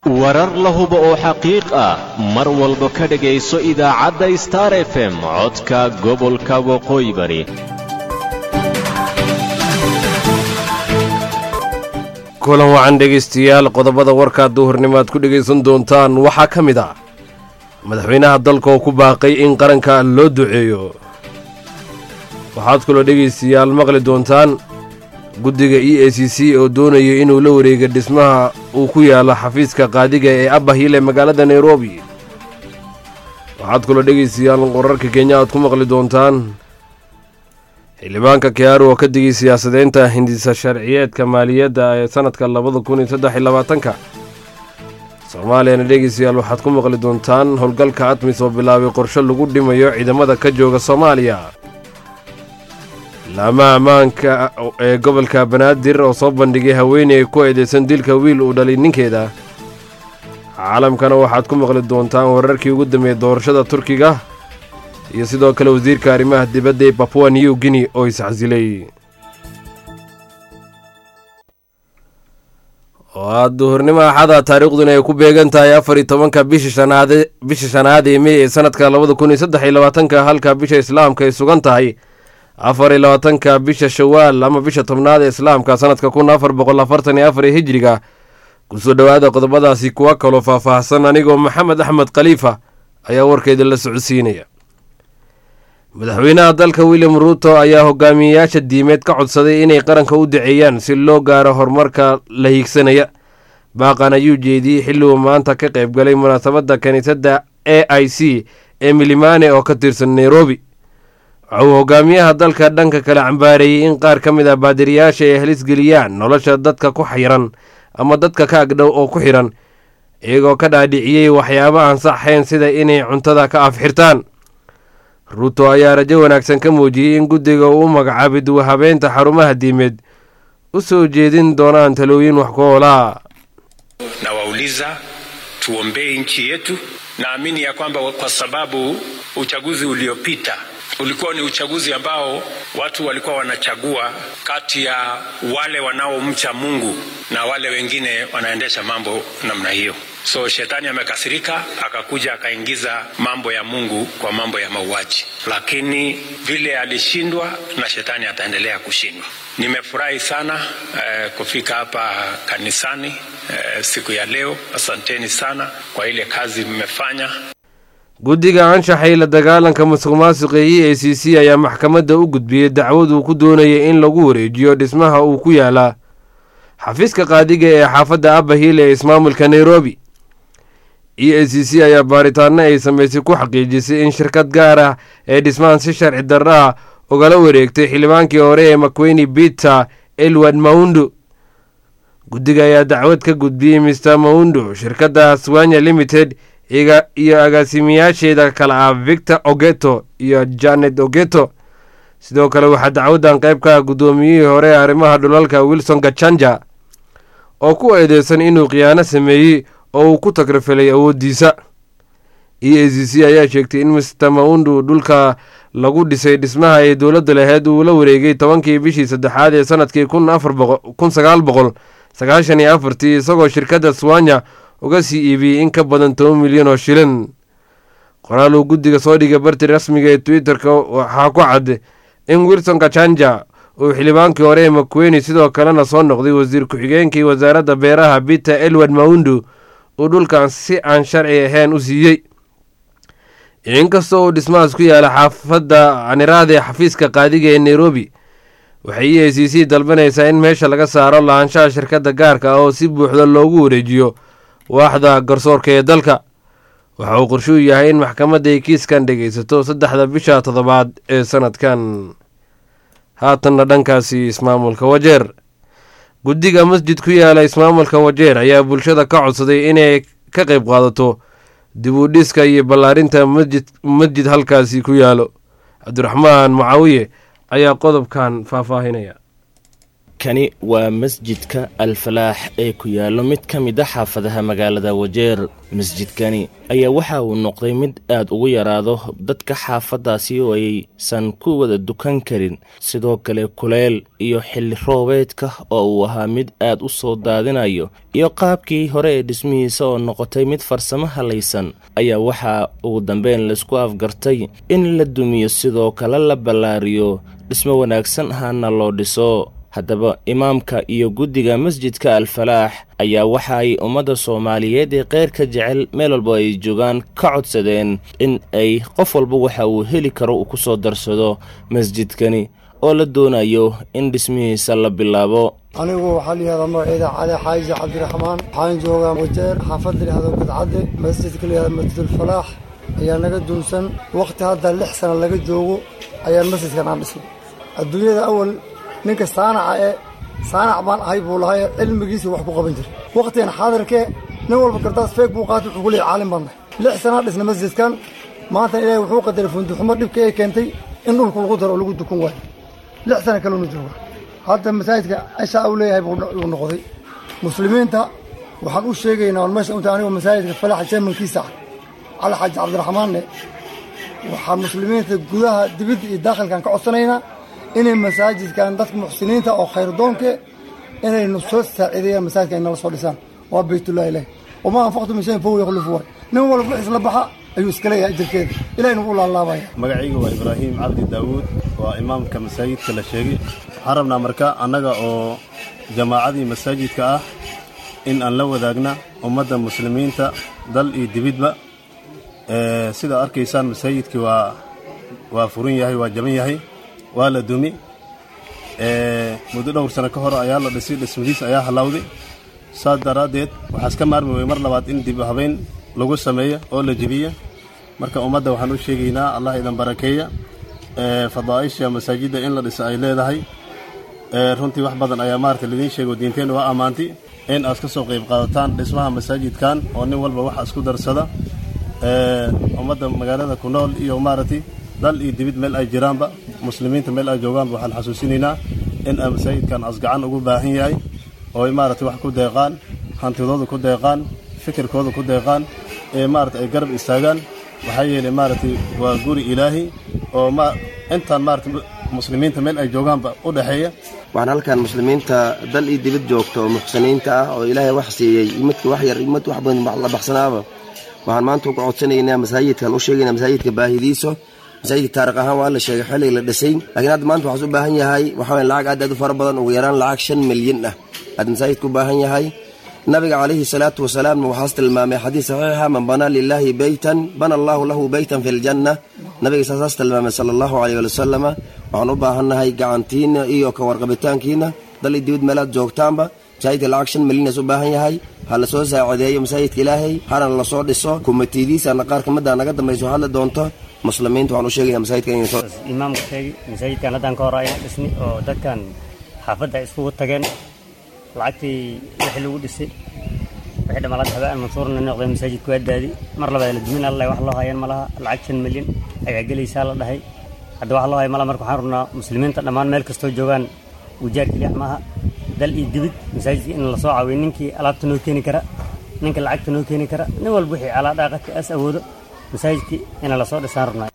warar la hubo oo xaqiiq ah mar walba ka dhegayso idaacadda star f m codka gobolka waqooyi bari kulan wacan dhegaystayaal qodobada warkaa duhurnimo aad ku dhegaysan doontaan waxaa ka mid ah madaxweynaha dalka oo ku baaqay in qaranka loo duceeyo waxaad kaloo dhegaystayaal maqli doontaan guddiga e a c c oo doonaya inuu la wareega dhismaha uu ku yaalo xafiiska qaadiga ee abahile magaalada nairobi waxaad kaloo dhegaystayaal qorarka kenya aad ku maqli doontaan xildhibaanka kiyaaru oo ka digay siyaasadeynta hindisa sharciyeedka maaliyadda ee sannadka labada kun iyo saddex iyo labaatanka soomaaliyana dhegaystayaal waxaad ku maqli doontaan howlgalka admis oo bilaabay qorshe lagu dhimayo ciidamada ka jooga soomaaliya laamaha ammaanka ee gobolka banaadir oo soo bandhigay haweeney ku eedeysan dilka wiil uu dhalay ninkeeda caalamkana waxaad ku maqli doontaan wararkii ugu dambeeyey doorashada turkiga iyo sidoo kale wasiirka arrimaha dibadda ee babua new guinea oo isxasilay waa duhurnimo axada taariikhduna ay ku beegan tahay afar iyo tobanka bisha shanaad bisha shanaad ee mey ee sanadka labada kun iyo saddex iyo labaatanka halka bisha islaamka ay sugan tahay afar iyo labaatanka bisha shawaal ama bisha tobnaad ee islaamka sanadka kun afar boqol afartan iyo afar ee hijiriga kusoo dhowaada qodobadaasi kuwa kaloo faahfaahsan anigoo maxamed axmed khaliifa ayaa warkeeda la socodsiinaya madaxweynaha dalka william ruuto ayaa hogaamiyeyaasha diimeed ka codsaday inay qaranka u daceeyaan si loo gaaro horumarka la hiigsanaya baaqan ayuu jeediyey xilli uu maanta ka qayb galay munaasabadda kiniisadda a i c ee milimane oo ka tirsan nairobi waxa uu hogaamiyaha dalka dhanka kale cambaareeyey in qaar ka mid ah baadiriyaasha ay halisgeliyaan nolosha dadka ku xiran ama dadka ka agdhow oo ku xidhan iyagoo ka dhaadhiciyey waxyaabo aan saxayn sida inay cuntada ka afxirtaan ruuto ayaa rajo wanaagsan ka muujiyey in guddiga uu u magacaabay duwahabeynta xarumaha diimeed u soo jeedin doonaan talooyin wax ku oolaa nawauliza tuombee nchi yetu naamini ya kwamba kwa sababu uchaguzi uliopita ulikuwa ni uchaguzi ambao watu walikuwa wanachagua kati ya wale wanaomcha Mungu na wale wengine wanaendesha mambo namna hiyo. So shetani amekasirika, akakuja akaingiza mambo ya Mungu kwa mambo ya mauaji, lakini vile alishindwa na shetani ataendelea kushindwa. Nimefurahi sana eh, kufika hapa kanisani eh, siku ya leo. Asanteni sana kwa ile kazi mmefanya. guddiga anshaxa la dagaalanka musuq maasuqa e a c c ayaa maxkamadda u gudbiyey dacwad uu ku doonayay in lagu wareejiyo dhismaha uu ku yaalaa xafiiska qaadiga ee xaafadda abahil ee ismaamulka nairobi e a c c ayaa baaritaano ay samaysay ku xaqiijisay in shirkad gaar ah ee dhismahan si sharci darro ah ugala wareegtay xildhibaankii hore ee makweyni peter elward maundu guddiga ayaa dacwad ka gudbiyey mister maundu shirkadda swanya limited iyo agaasimayaasheeda kale ah victor ogeto iyo janet ogeto sidoo kale waxaa dacwaddan qayb ka ah guddoomiyihii hore ee arrimaha dhulalka wilson gachanja oo ku eedeysan inuu khiyaano sameeyey oo uu ku tagrafilay awooddiisa e a c c ayaa sheegtay in mister maundu dhulka lagu dhisay dhismaha ay dowladda laheyd uu la wareegay tobankii bishii saddexaad ee sanadkii kun sagaal boqol sagaashan iyo afartii isagoo shirkadda swanya uga sii iibiyey in ka badan toban milyan oo shilin qoraal uu guddiga soo dhigay barti rasmiga ee twitter-ka waxaa ku cad in wilson kachanja uu xildhibaankii hore ee makweyni sidoo kalena soo noqday wasiir ku-xigeenkii wasaaradda beeraha peter elward maundu uu dhulkan si aan sharci ahayn u siiyey inkastoo uu dhismahaas ku yaala xaafadda caniraada ee xafiiska qaadiga ee nairobi waxay e a c c dalbanaysaa in meesha laga saaro lahaanshaha shirkadda gaarka ah oo si buuxda loogu wareejiyo waaxda garsoorka ee dalka waxa uu qorshuu yahay in maxkamadda ay kiiskan dhegaysato saddexda bisha toddobaad ee sanadkan haatanna dhankaasi ismaamulka wajeer guddiga masjid ku yaala ismaamulka wajeer ayaa bulshada ka codsaday inay ka qayb qaadato dib u dhiska iyo ballaarinta masjid masjid halkaasi ku yaalo cabdiraxmaan mucaawiye ayaa qodobkan faahfaahinaya kani waa masjidka alfalaax ee ku yaallo mid ka mid a xaafadaha magaalada wajeer masjidkani ayaa waxa uu noqday mid aad ugu yaraado dadka xaafaddaasi oo aysan ku wada dukan karin sidoo kale kuleel iyo xilli roobeedka oo uu ahaa mid aad u soo daadinayo iyo qaabkii hore ee dhismihiisa oo noqotay mid farsamo halaysan ayaa waxaa ugu dambeyn laisku afgartay in la dumiyo sidoo kale la ballaariyo dhismo wanaagsan ahaana loo dhiso haddaba imaamka iyo guddiga masjidka alfalaax ayaa waxa ay ummadda soomaaliyeed ee keyrka jecel meel walba ay joogaan ka codsadeen in ay qof walba waxa uu heli karo uu ku soo darsado masjidkani oo la doonayo in dhismihiisa la bilaabo anigu waxaa layihahdaa magaceeda cali xaaji cabdiraxmaan waxaan joogaa wajeer xaafad layihahdo gadcadde masjidka layihahdo masjidulfalaax ayaa naga duunsan wakhti hadda lix sana laga joogo ayaan masjidkan aan dhisnay adduunyada awal ninka saanaca ee saanac baan ahay buu lahay cilmigiisii wax ku qaban jiray wakhtigan xaadirkee nin walba kartaas feeg buu qaatay wuxuu ku leeyay caalim baan nahay lix sanaa dhisna masjidkan maanta ilaahay wuxuu qadaray funduxumo dhibka ee keentay in dhulku lagu daro oo lagu dukun waayo lix sana kaluna jooga hadda masaajidka cishaa uu leeyahay buu noqday muslimiinta waxaan u sheegaynaa on meesha unta anigoo masaajidka falaxa jeemankiisa ah cali xaaji cabdiraxmaanne waxaa muslimiinta gudaha dibidda iyo daakhilkaan ka codsanaynaa inay masaajidkan dadka muxsiniinta oo khayrdoonke inaynu soo saaciideeyaan masaajidka ay nala soo dhisaan waa baytullahi ilahi wamaa anfaqtu min shayin fahuwa yakhlufu waay nin walba wixis la baxa ayuu iska leeyahay ajarkeeda ilahina wuu laalaabaya magacayga waa ibraahim cabdi daawuud waa imaamka masaajidka la sheegay waxaan rabnaa marka annaga oo jamaacadii masaajidka ah in aan la wadaagna ummadda muslimiinta dal iyo dibidba sidaa arkaysaan masaajidkii waa waa furan yahay waa jaban yahay waa la dumi muddo dhowr sano ka hor ayaa la dhisay dhismadiis ayaa hallawday saas daraaddeed waxaa iska maarmi weye mar labaad in dib habeyn lagu sameeyo oo la jebiyo marka ummadda waxaan u sheegaynaa allah idan barakeeya fadaa'isha masaajidda in la dhiso ay leedahay runtii wax badan ayaa maarata lidiin sheego diinteenna waa ammaantay in aad ka soo qayb qaadataan dhismaha masaajidkan oo nin walba waxa isku darsada ummadda magaalada ku nool iyo maaragtay dal iyo dibid meel ay jiraanba muslimiinta meel ay joogaanba waxaan xasuusinaynaa in aan masaajidkan asgacan ugu baahan yahay oo ay maaragtay wax ku deeqaan hantidooda ku deeqaan fikirkooda ku deeqaan ee maaragtay ay garab istaagaan waxaa yeelay maaragtay waa guri ilaahi oo ma intaan maaragtay muslimiinta meel ay joogaanba u dhexeeya waxaan halkan muslimiinta dal iyo dibad joogta oo muxsiniinta ah oo ilaahay wax siiyey imadka wax yar imad wax badan la baxsanaaba waxaan maanta uga codsanaynaa masaajidkan u sheegaynaa masaajidka baahidiisa masaajidka taariikh ahaan waa la sheegay xilliga la dhisay laakiin hadda maanta waxaas u baahan yahay waxaa waye lacag aad aad u fara badan ugu yaraan lacag shan milyan ah aad masaajidka u baahan yahay nabiga calayhi salaatu wasalaamna waxaas tilmaamay xadiis saxiixa man banaa lilaahi beytan bana allaahu lahu beytan fi ljanna nabiga saasaas tilmaamay sala allahu caleyh wali wasalama waxaan u baahannahay gacantiina iyo ka warqabitaankiina dal iyo dibad meelaad joogtaanba masaajidka lacag shan milyanas u baahan yahay ha la soo saacideeyo masaajidka ilaahay hana lasoo dhiso kumatiidiisana qaar ka mida naga dambayso hadli doonto muslimiinta waxaan u sheegaya masaajidka inay soo imaamka sheegi masaajidkan haddaan ka hor ayaan dhisni oo dadkan xaafadda iskugu tageen lacagtii wixii lagu dhisay wixii dhamaalad habaan mansuurna noqday masaajidku waa daadi mar labaad la dumin alla wax loo hayaan ma laha lacag shan milyan ayaa gelaysaa la dhahay hadda wax loo haya malaha marka waxaan rabnaa muslimiinta dhammaan meel kastoo joogaan wujaar keliya maaha dal iyo dibid masaajidka in lasoo caawiyo ninkii alaabta noo keeni kara ninka lacagta noo keeni kara nin walba wixii calaadhaaqadka as awoodo masaajidkii ina lasoo dhisaan rabnaa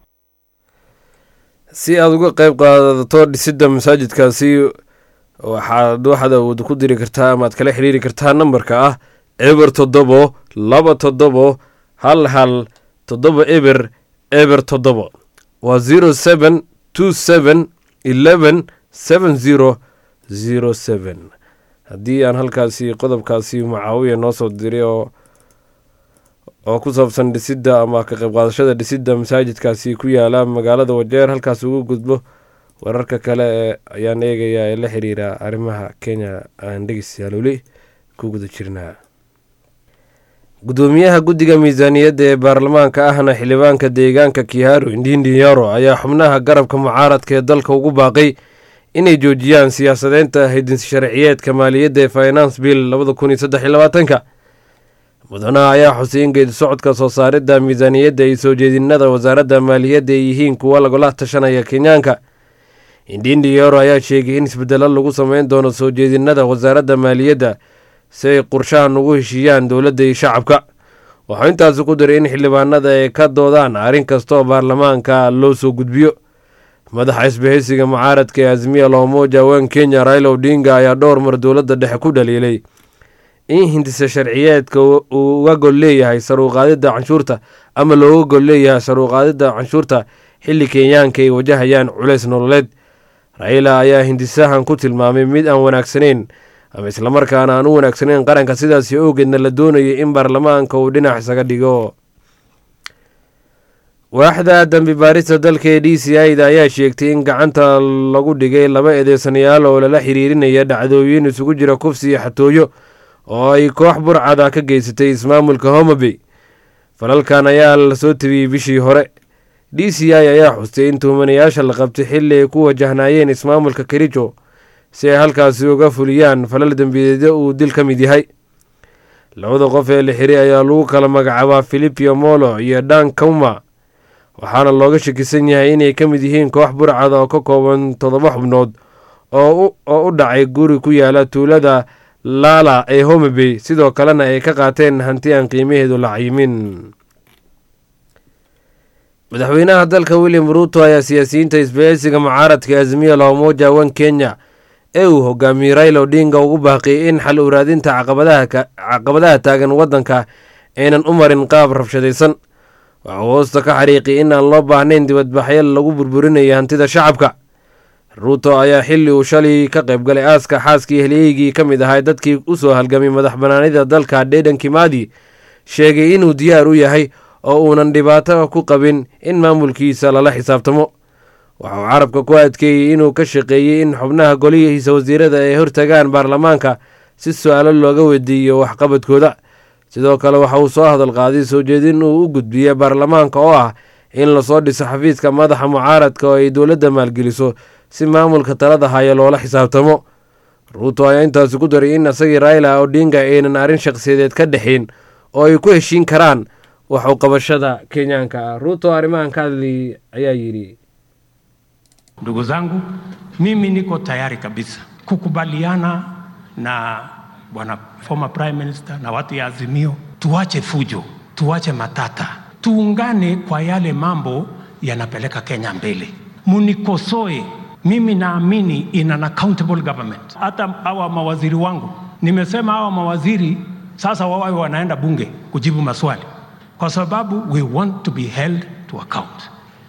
si aada uga qeyb qaadato dhisidda masaajidkaasi waxaad waxaad awood ku diri kartaa amaad kala xiriiri kartaa nambarka ah eber toddobo laba toddobo hal hal toddoba eber eber toddobo waa zero seven two seven eleven seven zero zero seven haddii aan halkaasi qodobkaasi mucaawiya noo soo diray oo oo ku saabsan dhisidda ama ka qayb qaadashada dhisidda masaajidkaasi ku yaala magaalada wajeer halkaas ugu gudbo wararka kale ee ayaan eegayaa ee la xiriira arrimaha kenya aan dhegeystayaal weli ku guda jirnaa gudoomiyaha guddiga miisaaniyadda ee baarlamaanka ahna xildhibaanka deegaanka kihaaro indindi yaro ayaa xubnaha garabka mucaaradka ee dalka ugu baaqay inay joojiyaan siyaasadeynta hidinsi sharciyeedka maaliyadda ee finance bill labada kun iyo saddex iyo labaatanka mudanaha ayaa xusay in geedi socodka soo saaridda miisaaniyadda iyo soo jeedinada wasaaradda maaliyadda ay yihiin kuwa lagula tashanaya kenyaanka indindi yoro ayaa sheegay in isbedelo lagu sameyn doono soo jeedinada wasaaradda maaliyadda si ay qorshahan ugu heshiiyaan dowladda iyo shacabka waxuu intaasi ku diray in xildhibaanada ay ka doodaan arrin kasta oo baarlamaanka loo soo gudbiyo madaxa isbahaysiga mucaaradka ee azmiya loomoja wen kenya raila odinga ayaa dhowr mar dowladda dhexe ku dhaliilay in hindisa sharciyeedka uu uga gol leeyahay saruuqaadidda canshuurta ama looga gol leeyahay saruuqaadidda canshuurta xilli kenyaanka ay wajahayaan culays nololeed raila ayaa hindisahan ku tilmaamay mid aan wanaagsanayn ama islamarkaana aan u wanaagsanayn qaranka sidaasi awgeedna la doonayay in baarlamaanka uu dhinac isaga dhigo waaxda dambi baarista dalka ee d c i da ayaa sheegtay in gacanta lagu dhigay laba eedeysanayaal oo lala xiriirinaya dhacdooyin isugu jira kufsi iyo xatooyo oo ay koox burcada ka geysatay ismaamulka homabey falalkan ayaa lasoo tabiyey bishii hore d c i ayaa xustay in tuhmanayaasha la qabtay xilli ay ku wajahnaayeen ismaamulka kerijo si ay halkaasi uga fuliyaan falal dembiyeedyo uu dil ka mid yahay labada qof ee la xiray ayaa lagu kala magacaabaa filipio molo iyo dan kauma waxaana looga shakisan yahay inay ka mid yihiin koox burcada oo ka kooban toddoba xubnood oo u dhacay guri ku yaala tuulada laala ee homabey sidoo kalena ay ka qaateen hanti aan qiimaheedu la cayimin madaxweynaha dalka william ruuto ayaa siyaasiyiinta isbahaysiga mucaaradka azmiya loomoja wan kenya ee uu hogaamiyey raila odinga ugu baaqiyay in xal uraadinta caqabadaha taagan waddanka aynan u marin qaab rabshadaysan waxuu hoosta ka xariiqiyay in aan loo baahnayn dibadbaxyo lagu burburinayo hantida shacabka ruuto ayaa xilli uu shalay ka qaybgalay aaska xaaskii halyeygii ka mid ahay dadkii u soo halgamay madax banaanida dalka dhedan kimaadi sheegay inuu diyaar u yahay oo uunan dhibaato ku qabin in maamulkiisa lala xisaabtamo waxauu carabka ku adkeeyey inuu ka shaqeeyey in xubnaha golihiisa wasiirada ay hortagaan baarlamaanka si su-aalo looga weydiiyo waxqabadkooda sidoo kale waxa uu soo hadal qaaday soo jeedin uu u gudbiyey baarlamaanka oo ah in lasoo dhiso xafiiska madaxa mucaaradka oo ay dowladda maalgeliso si maamulka talada haya loola xisaabtamo ruuto ayaa intaasi ku daray in isagii raila odinga aynan arrin shakhsiyadeed ka dhexayn oo ay ku heshiin karaan waxu qabashada kenyaanka ah ruuto arrimahan ka hadli ayaa yidhi Ndugu zangu, mimi niko tayari kabisa kukubaliana na bwana former prime minister na watu ya Azimio, tuache fujo, tuache matata, tuungane kwa yale mambo yanapeleka Kenya mbele. Munikosoe, mimi naamini in an accountable government. Hata hawa mawaziri wangu, nimesema hawa mawaziri sasa wawe wanaenda bunge kujibu maswali, kwa sababu we want to be held to account.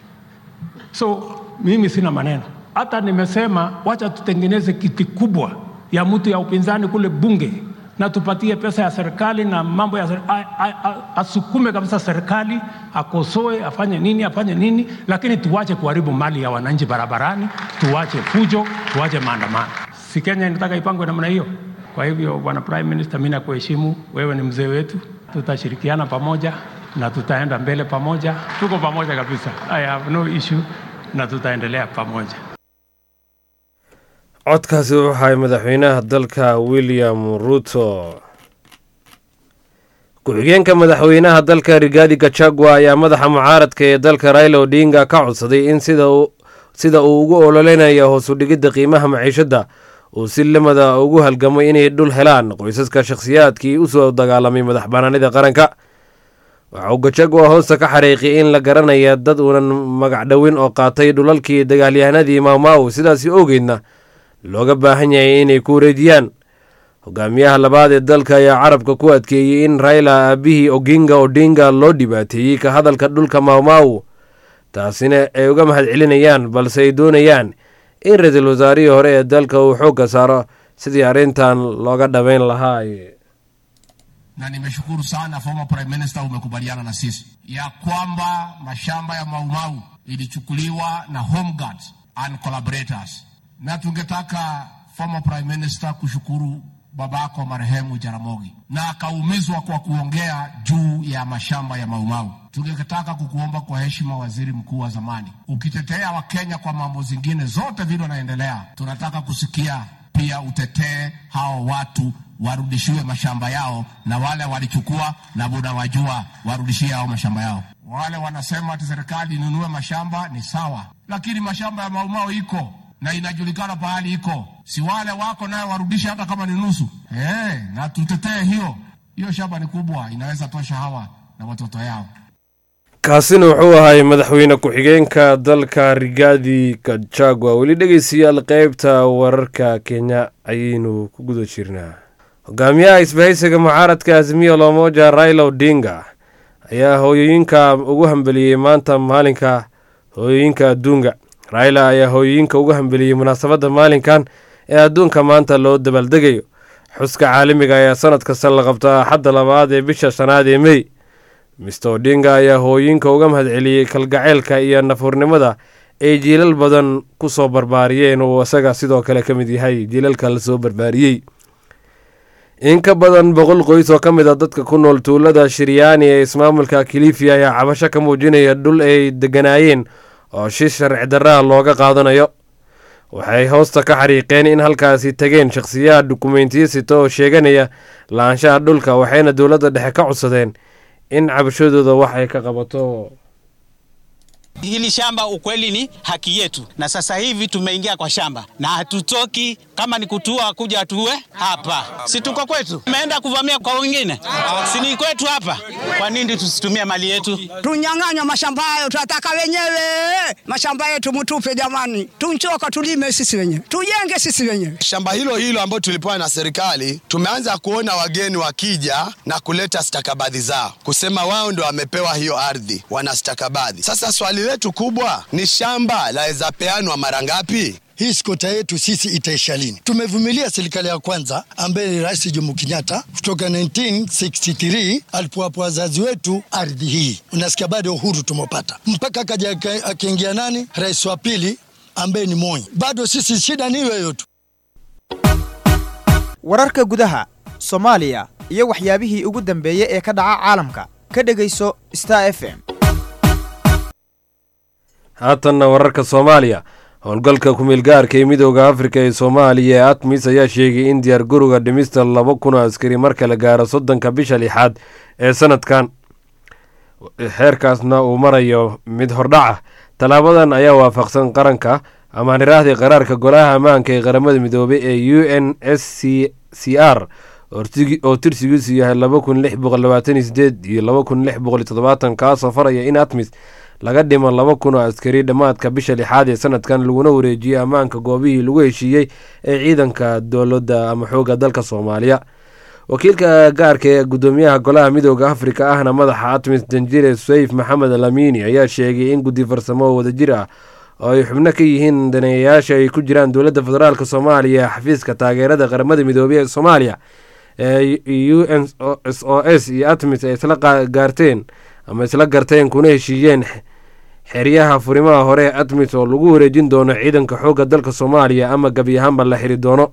So mimi sina maneno, hata nimesema wacha tutengeneze kiti kubwa ya mtu ya upinzani kule bunge na tupatie pesa ya serikali na mambo ya serikali, asukume kabisa serikali, akosoe, afanye nini, afanye nini, lakini tuwache kuharibu mali ya wananchi barabarani, tuwache fujo, tuwache maandamano. Si Kenya inataka ipangwe namna hiyo? Kwa hivyo, bwana prime minister, mimi nakuheshimu, wewe ni mzee wetu, tutashirikiana pamoja na tutaenda mbele pamoja, tuko pamoja kabisa. I have no issue na tutaendelea pamoja. codkaasi wuxuu ahay madaxweynaha dalka william ruto ku-xigeenka madaxweynaha dalka rigaadi gachagua ayaa madaxa mucaaradka ee dalka raila odinga ka codsaday in sida uu ugu ololeynayo hoosu dhigidda qiimaha maciishadda uu si lamada ugu halgamay inay dhul helaan qoysaska shakhsiyaadkii u soo dagaalamay madax banaanida qaranka waxa uu gachagua hoosta ka xariiqiyay in la garanaya dad uunan magac dhowin oo qaatay dhulalkii dagaalyahanadii maawmaaw sidaasi ogeydna looga baahan yahay inay ku wareejiyaan hogaamiyaha labaad ee dalka ayaa carabka ku adkeeyey in raila aabihii oginga odinga loo dhibaateeyey ka hadalka dhulka maawmaaw taasina ay uga mahad celinayaan balse ay doonayaan in ra-iisul wasaarihii hore ee dalka uu xoogga saaro sidii arrintan looga dhabayn lahaa na nimeshukuru sana former prime minister, umekubaliana na sisi ya kwamba mashamba ya Maumau ilichukuliwa na Home Guards and collaborators, na tungetaka former prime minister kushukuru babako marehemu Jaramogi na akaumizwa kwa kuongea juu ya mashamba ya Maumau. Tungetaka kukuomba kwa heshima, waziri mkuu wa zamani, ukitetea Wakenya kwa mambo zingine zote vile wanaendelea, tunataka kusikia pia utetee hao watu warudishiwe mashamba yao, na wale walichukua na buda wajua warudishie hao mashamba yao. Wale wanasema ati serikali inunue mashamba ni sawa, lakini mashamba ya Maumau iko na inajulikana pahali iko, si wale wako nayo warudishe hata kama ni nusu eh, na tutetee hiyo hiyo. Shamba ni kubwa, inaweza tosha hawa na watoto yao. kaasina wuxuu ahay madaxweyne ku-xigeenka dalka rigaadi kajagwa weli dhegeystayaal qeybta wararka kenya ayaynu ku guda jirnaa hogaamiyaha isbahaysiga mucaaradka azimiya lomoja raila odinga ayaa hooyooyinka ugu hambeliyey maanta maalinka hooyooyinka adduunka raila ayaa hooyooyinka ugu hambeliyey munaasabadda maalinkan ee adduunka maanta loo dabaaldegayo xuska caalamiga ayaa sanad kasta la qabtaa axadda labaad ee bisha shanaad ee mey mister odinga ayaa hooyinka uga mahadceliyey kalgaceylka iyo nafuurnimada ay jiilal badan ku soo barbaariyeen uu isaga sidoo kale ka mid yahay jiilalka la soo barbaariyey in ka badan boqol qoys oo ka mid a dadka ku nool tuulada shiryaani ee ismaamulka kilifi ayaa cabasho ka muujinaya dhul ay deganaayeen oo shi sharci darraha looga qaadanayo waxay hoosta ka xariiqeen in halkaasi tageen shakhsiyaha dukumentiyo sita oo sheeganaya la-aanshaha dhulka waxayna dowladda dhexe ka codsadeen in cabashadooda wax ay ka qabato Hili shamba ukweli ni haki yetu, na sasa hivi tumeingia kwa shamba na hatutoki. Kama ni kutua kuja tuwe hapa, si tuko kwetu? Tumeenda kuvamia kwa wengine, si ni kwetu hapa? Kwa nini tusitumie mali yetu? Tunyang'anywa mashamba hayo, tunataka wenyewe mashamba yetu, mutupe jamani, tunchoka, tulime sisi wenyewe, tujenge sisi wenyewe. Shamba hilo hilo ambayo tulipewa na serikali, tumeanza kuona wageni wakija na kuleta stakabadhi zao, kusema wao ndio wamepewa hiyo ardhi, wana stakabadhi. Sasa swali letu kubwa ni shamba laweza peanwa mara ngapi? Hii skota yetu sisi itaisha lini? Tumevumilia serikali ya kwanza ambaye ni Rais Jomo Kenyatta kutoka 1963 alipowapa wazazi wetu ardhi hii, unasikia bado uhuru tumepata, mpaka akaja akaingia nani, rais wa pili ambaye ni Moi. Bado sisi shida ni hiyo tu. wararka gudaha soomaaliya iyo waxyaabihii ugu dambeeyey ee ka dhaca caalamka ka dhegayso star f m haatanna wararka soomaaliya howlgalka ku-meelgaarka ee midooda afrika ee soomaaliya ee atmis ayaa sheegay in diyaar garoga dhimista laba kun oo askari marka la gaaro soddonka bisha lixaad ee sanadkan xeerkaasna uu marayo mid hordhaca tallaabadan ayaa waafaqsan qaranka amaan iraahday qaraarka golaha ammaanka ee qaramada midoobay ee u n s c c r oo tirsigiisu yahay laba kun lix boqol labaatan iyo sideed iyo laba kun lix boqol iyo toddobaatan kaasoo faraya in atmis laga dhimo laba kun oo askari dhammaadka bisha lixaad ee sanadkan laguna wareejiyey ammaanka goobihii lagu heshiiyey ee ciidanka dowladda ama xoogga dalka soomaaliya wakiilka gaarka ee gudoomiyaha golaha midooda afrika ahna madaxa atmis danjire sayf maxamed alamini ayaa sheegay in guddi farsamo oo wadajir ah oo ay xubno ka yihiin daneeyayaasha ay ku jiraan dowladda federaalk soomaaliya xafiiska taageerada qaramada midoobey ee soomaaliya ee u n s o s iyo atmis ay isla gaarteen ama isla garteen kuna heshiiyeen xeryaha furimaha hore ee atmis oo lagu wareejin doono ciidanka xoogga dalka soomaaliya ama gebi ahaanba la xiri doono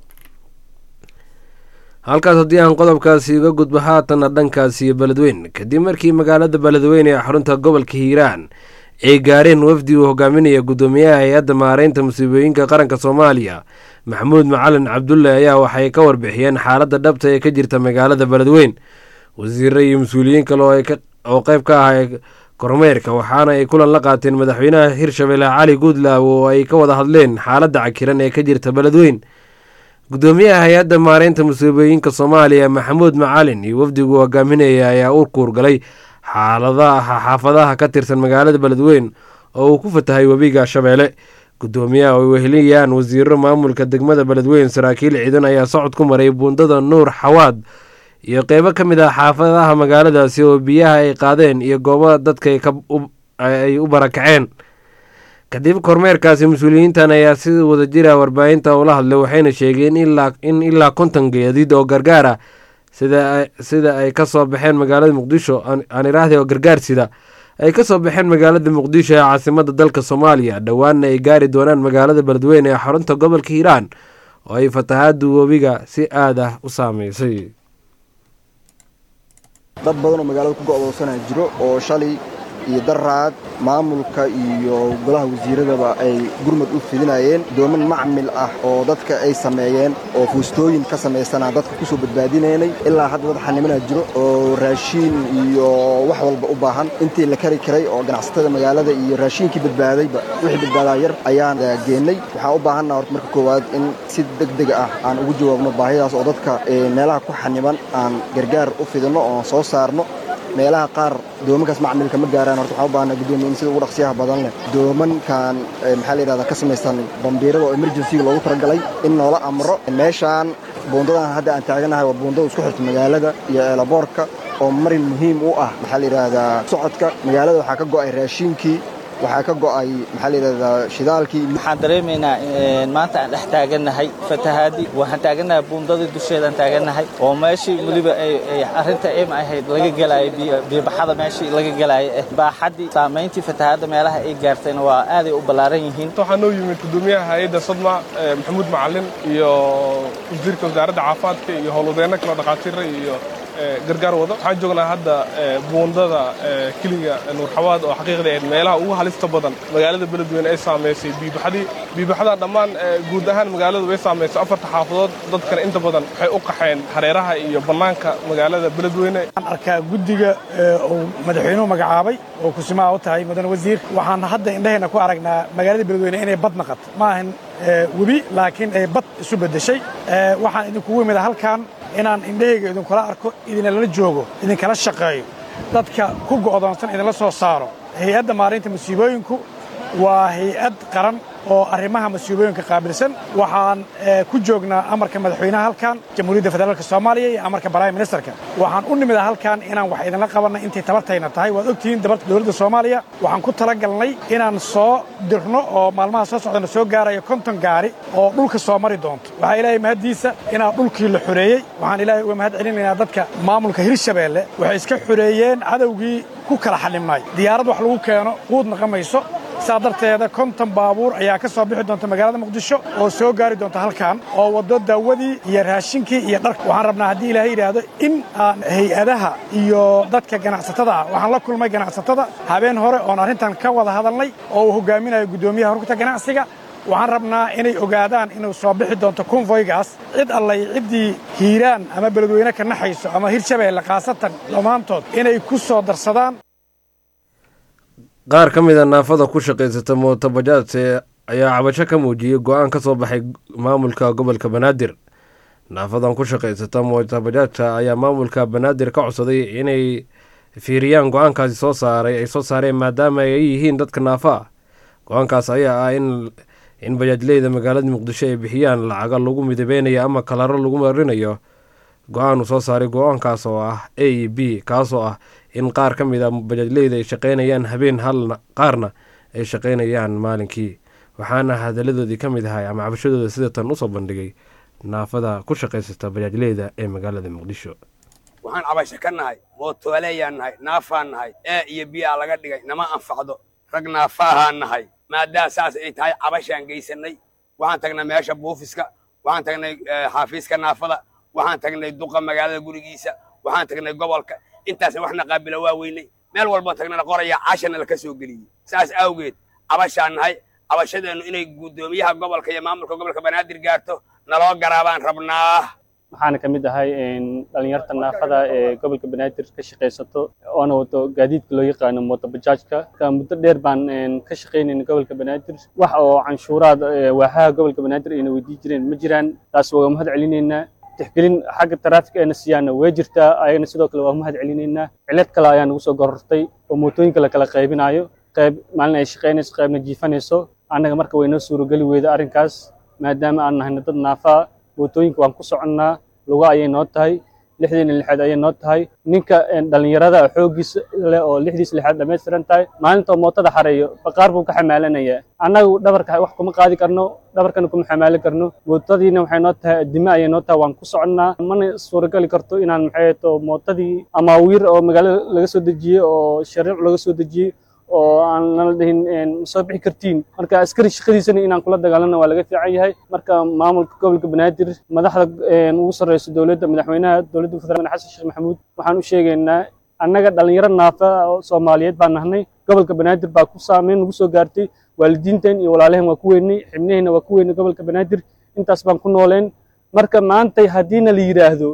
halkaas haddii aan qodobkaasi uga gudbo haatanna dhankaasi beledweyn kadib markii magaalada beledweyne ee xarunta gobolka hiiraan ay gaareen wafdi uu hogaaminaya guddoomiyaha hay-adda maareynta musiibooyinka qaranka soomaaliya maxamuud macalin cabdulle ayaa waxay ka warbixiyeen xaaladda dhabta ee ka jirta magaalada beledweyn wasiire iyo mas-uuliyiin kale oo qeyb ka ah kormeerka waxaana ay kulan la qaateen madaxweynaha hirshabelle cali guudlaaw oo ay ka wada hadleen xaaladda cakiran ee ka jirta beledweyn guddoomiyaha hay-adda maareynta musiibooyinka soomaaliya maxamuud macalin iyo wafdigu hogaaminaya ayaa u kuurgalay xaaladaha xaafadaha ka tirsan magaalada beledweyn oo uu ku fatahay webiga shabeelle guddoomiyaha oo wehelinayaan wasiiro maamulka degmada beledweyn saraakiil ciidan ayaa socod ku maray buundada nuur xawaad iyo qeybo ka mid ah xaafadaha magaaladaasi oo biyaha ay qaadeen iyo goobo dadka ay u barakaceen kadib kormeerkaasi mas-uuliyiintan ayaa si wadajira warbaahinta ula hadlay waxayna sheegeen in ilaa konton geediid oo gargaar ah sida ay ka soo baxeen magaalada muqdisho aan iraahday oo gargaar sida ay ka soo baxeen magaalada muqdisho ee caasimada dalka soomaaliya dhowaanna ay gaari doonaan magaalada beledweyne ee xarunta gobolka hiiraan oo ay fatahaadu webiga si aad ah u saameysay dad badan oo magaalada ku go'doonsanaa jiro oo shalay iyo daraad maamulka iyo golaha wasiiradaba ay gurmad u fidinayeen dooman macmil ah oo dadka ay sameeyeen oo fuustooyin ka samaysanaa dadka ku soo badbaadinaynay ilaa hadda dad xanimanaa jiro oo raashiin iyo wax walba u baahan intii la kari karay oo ganacsatada magaalada iyo raashiinkii badbaadayba wixii badbaadaa yar ayaan geennay waxaan u baahannaha horta marka koowaad in si deg deg ah aan ugu jawaabno baahidaas oo dadka meelaha ku xaniban aan gargaar u fidinno oo soo saarno meelaha qaar doomankaas macmilka ma gaaraan horta waxaan u baahnaa guddoomiye in sida ugu dhaqsiyaha badan leh doomankan maxaa la yidhahdaa ka samaysan bambiirada oo emergencyga loogu talagalay in noola amro meeshaan buundadan hadda aan taaganahay waa buundada isku xirta magaalada iyo eelaboorka oo marin muhiim u ah maxaa la yidhaahdaa socodka magaalada waxaa ka go'ay raashiinkii waxaa ka go'ay maxaa la yidhahdaa shidaalkii waxaan dareemaynaa maanta aan dhex taagannahay fatahaadii waxaan taagannahay buundadii dusheedaan taagannahay oo meeshii weliba ay arrinta im ahayd laga gelaayay biyobaxada meeshii laga gelaayay eh baaxaddii saamayntii fatahaadda meelaha ay gaartayna waa aaday u ballaaran yihiin waxaa noo yimid gudoomiyaha hay-adda sadma maxamuud macalin iyo wasiirka wasaaradda caafimaadka iyo howlwadeenno kaloo dhakhaatiira iyo gargaar wado waxaan joognaa hadda buundada keliga nuurxawaad oo xaqiiqdii ahayd meelaha ugu halista badan magaalada beledweyne ay saamaysay biibaxadii biibaxadan dhammaan guud ahaan magaaladu way saamaysay afarta xaafadood dadkana inta badan waxay u qaxeen hareeraha iyo bannaanka magaalada beledweyne waxaan arkaa guddiga uu madaxweynuhu magacaabay oo kusimaha u tahay mudane wasiir waxaan hadda indhahayna ku aragnaa magaalada beledweyne inay bad naqato ma ahan webi laakiin ay bad isu beddeshay waxaan idinkugu imida halkan inaan indhahayga idinkula arko idinlala joogo idinkala shaqeeyo dadka ku go'doonsan idinla soo saaro hay-adda maarinta musiibooyinku waa hay-ad qaran oo arrimaha masiibooyinka qaabilsan waxaan ku joognaa amarka madaxweynaha halkan jamhuuriyadda federaalk soomaaliya iyo amarka prime ministerka waxaan u nimida halkan inaan wax idinla qabanna intay tabartayna tahay waad ogtihiin dabarta dowladda soomaaliya waxaan ku talagalnay inaan soo dirno oo maalmaha soo socdana soo gaarayo konton gaari oo dhulka soo mari doonto waxaa ilaahay mahaddiisa inaa dhulkii la xoreeyey waxaan ilaahay uga mahad celinaynaa dadka maamulka hirshabeelle waxay iska xoreeyeen cadowgii ku kala xalimnay diyaarad wax lagu keeno quud naqamayso saa darteeda konton baabuur ayaa ka soo bixi doonta magaalada muqdisho oo soo gaari doonta halkan oo waddo daawadii iyo raashinkii iyo dharka waxaan rabnaa haddii ilaahay yidhaahdo in aan hay-adaha iyo dadka ganacsatada ah waxaan la kulmay ganacsatada habeen hore oon arrintan ka wada hadalnay oo uu hogaaminayo guddoomiyaha rugta ganacsiga waxaan rabnaa inay ogaadaan inuu soo bixi doonto konvoygaas cid allay ciddii hiiraan ama beledweyne ka naxayso ama hirshabeelle khaasatan dhammaantood inay ku soo darsadaan qaar ka mid a naafada ku shaqaysata mootobajaadse ayaa cabasho ka muujiyey go-aan ka soo baxay maamulka gobolka banaadir naafadan ku shaqaysata mootobajaadka ayaa maamulka banaadir ka codsaday inay fiiriyaan go-aankaasi soo saaray ay soo saareen maadaama ay yihiin dadka naafa ah go-aankaas ayaa ah in in bajaajleyda magaalada muqdisho ay bixiyaan lacaga lagu midabeynayo ama kalaro lagu marinayo go-aan uu soo saaray go-aankaas oo ah a e b kaasoo ah in qaar ka mid a bajaajleyda ay shaqaynayaan habeen halna qaarna ay shaqaynayaan maalinkii waxaana hadaladoodii ka mid ahay ama cabashadooda sida tan usoo bandhigay naafada ku shaqaysata bajaajleyda ee magaalada muqdisho waxaan cabasho ka nahay mootooleyaan nahay naafaan nahay ee iyo biyaa laga dhigay nama anfacdo rag naafaahaan nahay maadaama saas ay tahay cabashaan geysannay waxaan tagnay meesha buufiska waxaan tagnay xaafiiska naafada waxaan tagnay duqa magaalada gurigiisa waxaan tagnay gobolka intaasna waxna qaabila waa weynay meel walba tagnana qoraya cashana laka soo geliyey saas awgeed cabashaan nahay cabashadeennu inay guddoomiyaha gobolka iyo maamulka gobolka banaadir gaarto naloo garaabaan rabnaa waxaana ka mid ahay dhalinyarta naafada ee gobolka banaadir ka shaqaysato oona wato gaadiidka loo yaqaano mootobajaajka muddo dheer baan ka shaqaynayna gobolka banaadir wax oo canshuuraad waaxaha gobolka banaadir ayna weydii jireen ma jiraan taas waa mahad celinaynaa tixgelin xagga taraafik eena siyaana way jirtaa ayagana sidoo kale waa mahad celinaynaa cilad kale ayaa nagu soo gorortay oo mootooyinka la kala qaybinayo qayb maalin ay shaqaynayso qaybna jiifanayso annaga marka waynoo suurogeli weyda arrinkaas maadaama aan nahayno dad naafaa mootooyinka waan ku soconnaa luga ayay noo tahay lixdiina lixaad ayay noo tahay ninka dhallinyarada xooggiisa leh oo lixdiisa lixaad dhammaystiran tahay maalintoo mootada xareeyo baqaar buu ka xamaalanayaa annagu dhabarka wax kuma qaadi karno dhabarkana kuma xamaali karno mootadiina waxay noo tahay addime ayay noo tahay waan ku soconnaa mana suuragali karto inaan maxay to mootadii amaawiir oo magaalada laga soo dejiyey oo shariic laga soo dejiyey oo aan nala dhihin ma soo bixi kartiin marka askari shaqadiisana inaan kula dagaalana waa laga fiican yahay marka maamulka gobolka banaadir madaxda ugu sarreysa dowladda madaxweynaha dowladda federaalk xasan sheekh maxamuud waxaan u sheegaynaa annaga dhalinyaro naafa oo soomaaliyeed baan nahnay gobolka banaadir baa ku saameyn nagu soo gaartay waalidiinteen iyo walaalaheen waa ku weynay xibnaheenna waa ku weynay gobolka banaadir intaas baan ku nooleen marka maantay haddiina la yidhaahdo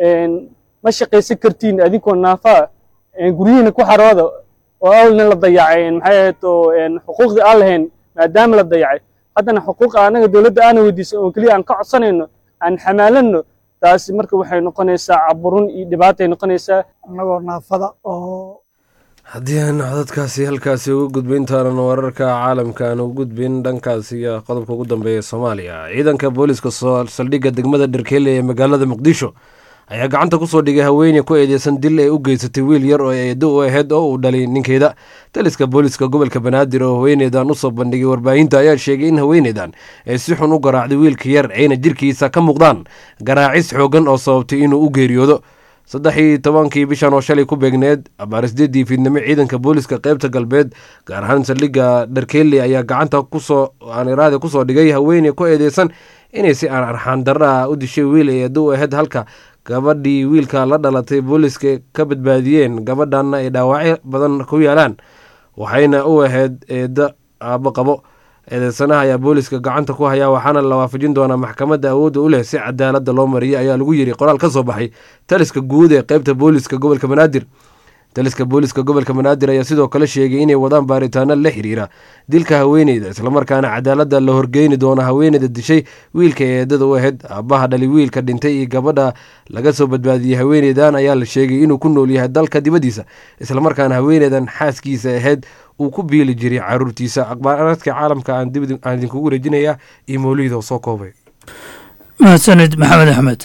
ma shaqaysan kartiin adinkoo naafaa guryihiina ku xarooda oo awlna la dayacay maxay ahayd oo xuquuqdii aan lahayn maadaama la dayacay haddana xuquuqa anaga dowladda aana weydiisan oo keliya aan ka codsanayno aan xamaalanno taasi marka waxay noqonaysaa caburun iyo dhibaatay noqonaysaa annagoo naafada oo haddii aan codadkaasi halkaasi uga gudbin taanan wararka caalamka aan ugu gudbin dhankaasi iyo qodobka ugu dambeeya soomaaliya ciidanka booliska saldhigga degmada dherkeele ee magaalada muqdisho ayaa gacanta kusoo dhigay haweeney ku eedeysan dil ay u geysatay wiil yar oo eedo u ahayd oo uu dhalay ninkeeda taliska booliska gobolka banaadir oo haweeneydan usoo bandhigay warbaahinta ayaa sheegay in haweeneydan ay si xun u garaacday wiilka yar ayna jirkiisa ka muuqdaan garaacis xoogan oo sababtay inuu u geeriyoodo saddex iyo tobankii bishan oo shalay ku beegneed abaarsideedii fiidnimo ciidanka booliska qeybta galbeed gaar ahaan saldhigga dharkeeli ayaa gacanta kusoo aaniraada kusoo dhigay haweeney ku eedeysan inay si aan arxaan darra ah u dishay wiil ay eedo u ahayd halka gabadhii wiilka la dhalatay booliska ka badbaadiyeen gabadhanna ay dhaawacyo badan ku yaalaan waxayna u ahayd eedda aabbo qabo eedeysanaha ayaa booliska gacanta ku hayaa waxaana la waafajin doonaa maxkamadda awoodda u leh si cadaaladda loo mariyay ayaa lagu yiri qoraal ka soo baxay taliska guud ee qeybta booliska gobolka banaadir taliska booliska gobolka banaadir ayaa sidoo kale sheegay inay wadaan baaritaano la xiriira dilka haweeneyda islamarkaana cadaaladda la horgeyni doono haweeneyda dishay wiilka ee eedada u ahayd aabbaha dhali wiilka dhintay iyo gabadha laga soo badbaadiyey haweeneydan ayaa la sheegay inuu ku nool yahay dalka dibaddiisa islamarkaana haweeneydan xaaskiisa ahayd uu ku biili jiray caruurtiisa aqbaaradka caalamka aan idinkugu wareejinayaa iyo mawliid oo soo koobay mahadsanid maxamed axmed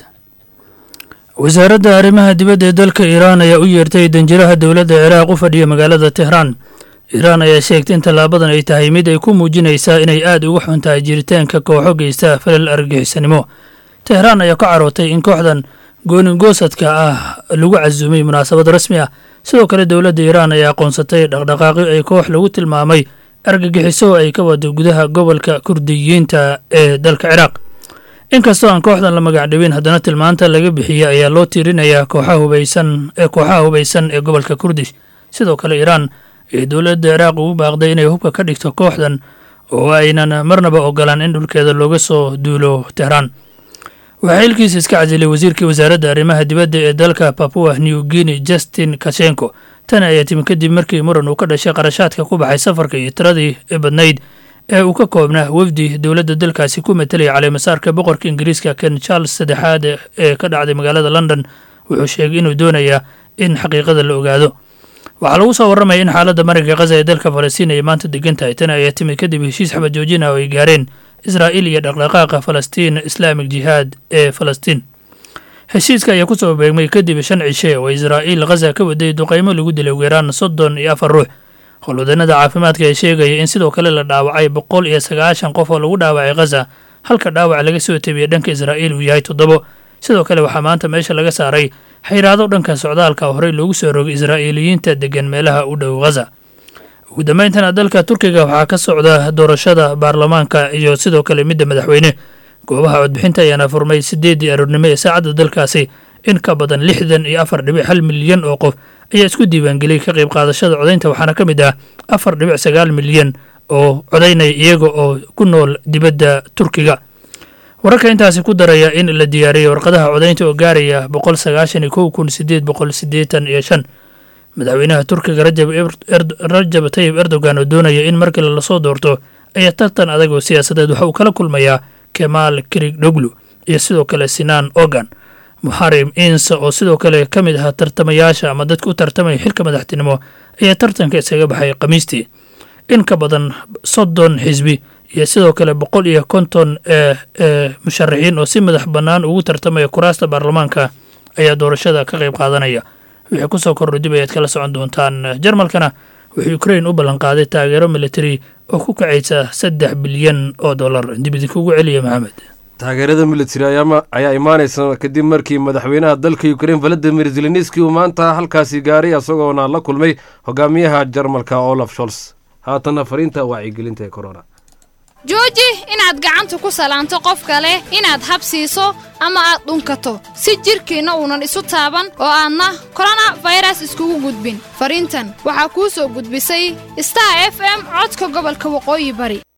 wasaaradda arrimaha dibadda ee dalka iiraan ayaa u yeertay danjiraha dowladda ciraaq u fadhiya magaalada tehraan iiraan ayaa sheegtay in tallaabadan ay tahay mid ay ku muujinaysaa inay aad uga xun tahay jiritaanka kooxo geysta falal argagixisanimo tehraan ayaa ka carootay in kooxdan gooningoosadka ah lagu casuumay munaasabad rasmi ah sidoo kale dowladda iiraan ayaa aqoonsatay dhaqdhaqaaqyo ay koox lagu tilmaamay argagixiso ay ka wado gudaha gobolka kurdiyiinta ee dalka ciraaq inkastoo aan kooxdan la magacdhawin haddana tilmaanta laga bixiyey ayaa loo tiirinayaa kooxaha hubaysan ee kooxaha hubaysan ee gobolka kurdish sidoo kale iiraan ee dowladda ciraaq ugu baaqday inay hubka ka dhigto kooxdan oo aynan marnaba ogolaan in dhulkeeda looga soo duulo tehraan waxaa xilkiisa iska casilay wasiirkii wasaaradda arrimaha dibadda ee dalka papua new guinea justin kashenko tan ayaa timi kadib markii muran uu ka dhashay qarashaadka ku baxay safarka iyo tiradii badnayd ee uu ka koobnaa wafdi dowladda dalkaasi ku matelaya caleemasaarka boqorka ingiriiska ken charles saddexaad ee ka dhacday magaalada london wuxuu sheegay inuu doonayaa in xaqiiqada la ogaado waxaa lagu soo warramaya in xaaladda marinka khaza ee dalka falastiin ay maanta degan tahay tan ayaa timid kadib heshiis xabad joojin ah oo ay gaareen israa'iil iyo dhaqdhaqaaqa falastiin islaamik jihaad ee falastiin heshiiska ayaa ku soo beegmay kadib shan cishe oo israa'iil khaza ka waday duqaymo lagu dilay ugu yaraan soddon iyo afar ruux howlwadanada caafimaadka ee sheegaya in sidoo kale la dhaawacay boqol iyo sagaashan qof oo lagu dhaawacay khaza halka dhaawac laga soo tebiyey dhanka israa'iil uu yahay toddobo sidoo kale waxaa maanta meesha laga saaray xayraado dhanka socdaalka horey loogu soo rogay israa'iiliyiinta degan meelaha u dhow khaza ugu dambayntana dalka turkiga waxaa ka socda doorashada baarlamaanka iyo sidoo kale midda madaxweyne goobaha codbixinta ayaana furmay sideeddii aroornimo ee saacadda dalkaasi in ka badan lixdan iyo afar dhibic hal milyan oo qof ayaa isku diiwaangeliyey ka qayb qaadashada codaynta waxaana ka mid ah afar dhibic sagaal milyan oo codaynaya iyaga oo ku nool dibadda turkiga wararka intaasi ku daraya in la diyaariyey warqadaha codaynta oo gaaraya boqol sagaashan iyo kow kun sideed boqol siddeetan iyo shan madaxweynaha turkiga rajab tayib erdogan oo doonaya in markale lasoo doorto ayaa tartan adag oo siyaasadeed waxa uu kala kulmayaa kemaal kirigdoglu iyo sidoo kale sinaan ogan muxarim insa oo sidoo kale ka mid ahaa tartamayaasha ama dadka u tartamaya xilka madaxtinimo ayaa tartanka isaga baxay khamiistii in ka badan soddon xisbi iyo sidoo kale boqol iyo konton ee musharaxiin oo si madax bannaan ugu tartamaya kuraasta baarlamaanka ayaa doorashada ka qayb qaadanaya wixii kusoo kordho dib ayaad kala socon doontaan jarmalkana wuxuu ukrain u ballanqaaday taageero militari oo ku kacaysa saddex bilyan oo dollar dib idinkugu celiya maxamed taageerada militari ayaa imaanaysa kadib markii madaxweynaha dalka ukrain valadimir zelenski uu maanta halkaasi gaaray isagoona la kulmay hogaamiyaha jarmalka olaf sholz haatanna fariinta wacyigelinta ee corona jooji inaad gacanta ku salaanto qof kale inaad habsiiso ama aad dhunkato si jidhkiinna uunan isu taaban oo aadna korona fayras iskugu gudbin fariintan waxaa kuu soo gudbisay star f m codka gobolka waqooyi bari